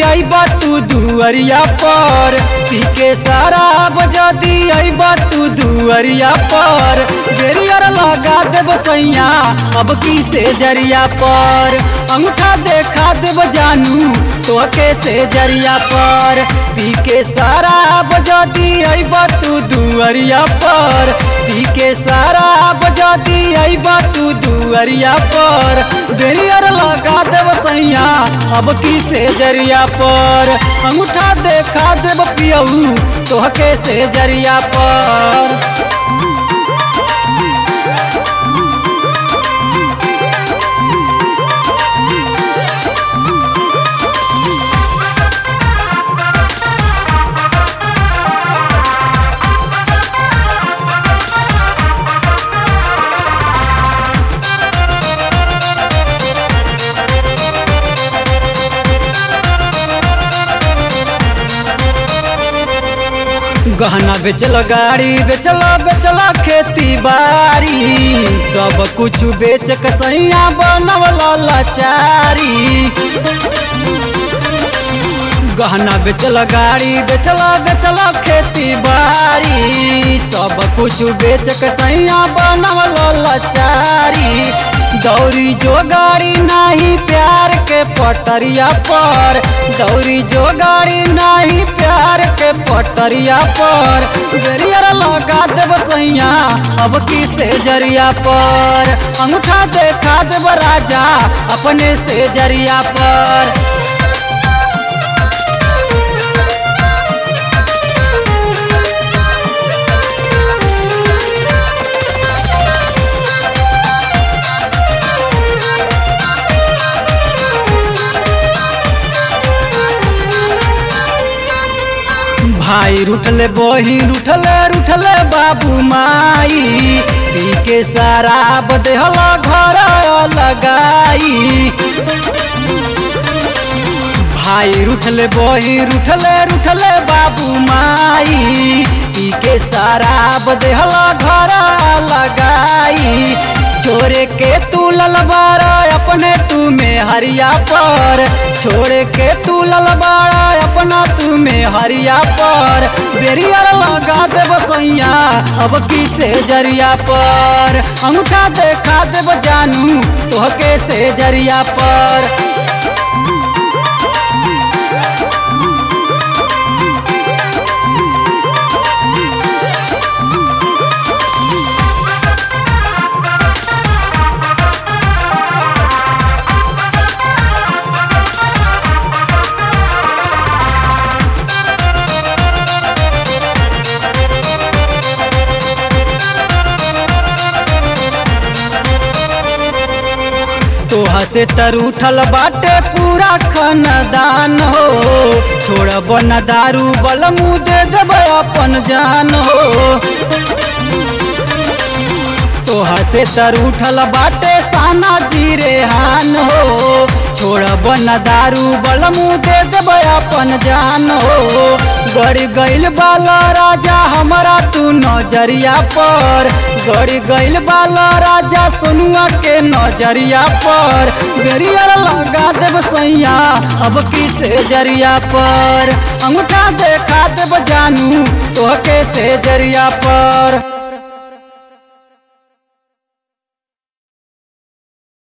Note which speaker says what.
Speaker 1: अइब तू दुअरिया पर पी के शराब जदी अइब तू दुअरिया पर बेरियर लगा देब सैया अब की से जरिया पर अंगूठा देखा देब जानू तो के से जरिया पर पी के शराब जदी अइब तू दुअरिया पर पी के शराब जदी अइब तू दुअरिया पर बेरियर लगा देब सैया अब की से जरिया पर अंगूठा देखा देब पियऊ तोहके से जरिया पर गहना बेचल गाड़ी बेचल बेचल खेती बाड़ी सब कुछ बेच के सैया बनवल लाचारी गहना बेचल गाड़ी बेचल बेचल खेती बाड़ी सब कुछ बेच के सैया बनवल लाचारी दौरी जो गाड़ी नहीं प्यार के पटरिया पर दौरी जो गाड़ी नहीं प्यार के पटरिया पर बेरियर लगा देब सैया अब की से जरिया पर अंगूठा देखा देब राजा अपने से जरिया पर भाई रुठले बहिन रुठले रुठले बाबू माई पी के शराब देहल घर लगाई भाई रुठले बहिन रुठले रुठले बाबू माई पी के शराब देहल घर लगाई छोड़े के तू ललबारा अपने तू में हरिया पर छोड़े के तू ललबारा अपना तू में हरिया पर बेरियर लगा देब सैया अब की से जरिया पर अंगूठा देखा देब जानू तोहके से जरिया पर तोहा से तर उठल बाटे पूरा खानदान हो छोड़ब न दारू बल मुँह दे देब अपन जान हो तोहा से तर उठल बाटे साना जीरे हान हो छोड़ब न दारू बल मुँह दे देब अपन जान हो गड़ गइल बाला राजा हमारा तू नजरिया पर गड़ गइल बाला राजा सोनुआ के नजरिया पर बेरियर लगा देब सैया अब की से जरिया पर अंगूठा देखा देब जानू तोहके से जरिया पर